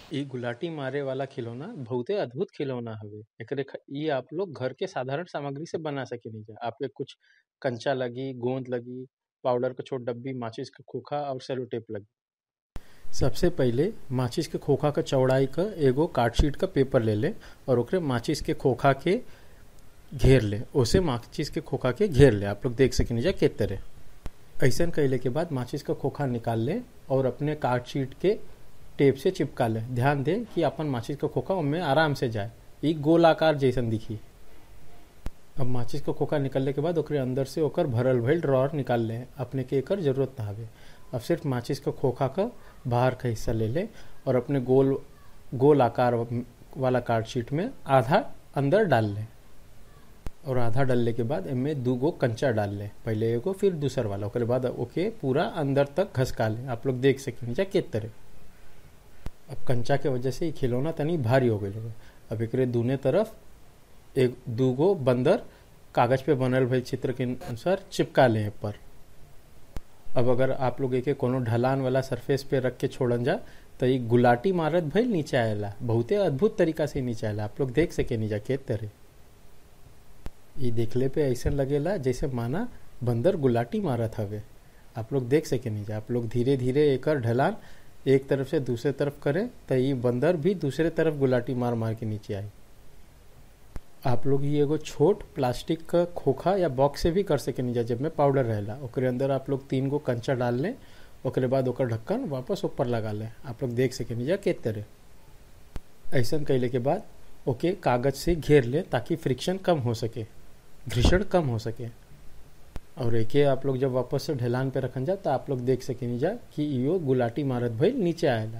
इ गुलाटी मारे वाला खिलौना बहुते अद्भुत खिलौना हवे एकरे ख इ आप लोग घर के साधारण सामग्री से बना सकेनी जा आपके कुछ कंचा लगी गोंद लगी पाउडर के छोट डब्बी माचिस के खोखा और सेलो टेप लगी सबसे पहिले माचिस के खोखा के चौड़ाई क एगो कार्डशीट का पेपर ले ले और ओकरे माचिस के खोखा के घेर ले ओसे माचिस के खोखा के घेर ले आप लोग देख सकेनी जा के तरह ऐसन कैले के बाद माचिस का खोखा निकाल ले और अपने कार्डशीट के टेप से चिपका ले ध्यान दे कि अपन माचिस का खोखा उनमें आराम से जाए ई गोलाकार जैसन दिखी अब माचिस का खोखा निकलने के बाद ओकरे अंदर से ओकर भरल भइल ड्रॉर निकाल ले अपने के एकर जरूरत ना हवे अब सिर्फ माचिस का खोखा का बाहर का हिस्सा ले ले और अपने गोल गोल आकार वाला कार्डशीट में आधा अंदर डाल ले और आधा डालने के बाद इनमें दू गो कंचा डाल ले पहले एगो फिर दूसर वाला ओकरे बाद ओके पूरा अंदर तक घसका ले आप लोग देख सकें जा के तरह अब कंचा के वजह से ये खिलौना तनी भारी हो गई अब एकरे दूने तरफ एक दूगो बंदर कागज पे बनल भइल चित्र के अनुसार चिपका ले पर अब अगर आप लोग एके कोनो ढलान वाला सरफेस पे रख के छोड़न जा तो ये गुलाटी मारत भइल नीचे आएला बहुते अद्भुत तरीका से नीचे आएला आप लोग देख सके नीचा के तरह ये देखले पे ऐसा लगेला जैसे माना बंदर गुलाटी मारत हवे आप लोग देख सके नीचा आप लोग धीरे धीरे एकर ढलान एक तरफ से दूसरे तरफ करें तो ये बंदर भी दूसरे तरफ गुलाटी मार मार के नीचे आई आप लोग ये एगो छोट प्लास्टिक का खोखा या बॉक्स से भी कर सके नीचा जब में पाउडर रहेला ओकरे अंदर आप लोग तीन गो कंचा डाल लें ओकरे बाद ओकर ढक्कन वापस ऊपर लगा लें आप लोग देख सके नीचा के तरह ऐसा कैले के बाद ओके कागज से घेर लें ताकि फ्रिक्शन कम हो सके घर्षण कम हो सके और एके आप लोग जब वापस से ढलान पे रखन जा तो आप लोग देख सकेनी जा कि इो गुलाटी मारत भइल नीचे आएला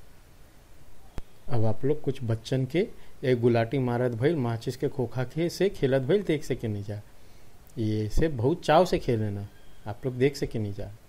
अब आप लोग कुछ बच्चन के एक गुलाटी मारत भइल माचिस के खोखा के से खेलत भइल देख सकेनी जा ये से बहुत चाव से खेले ना आप लोग देख सकेनी जा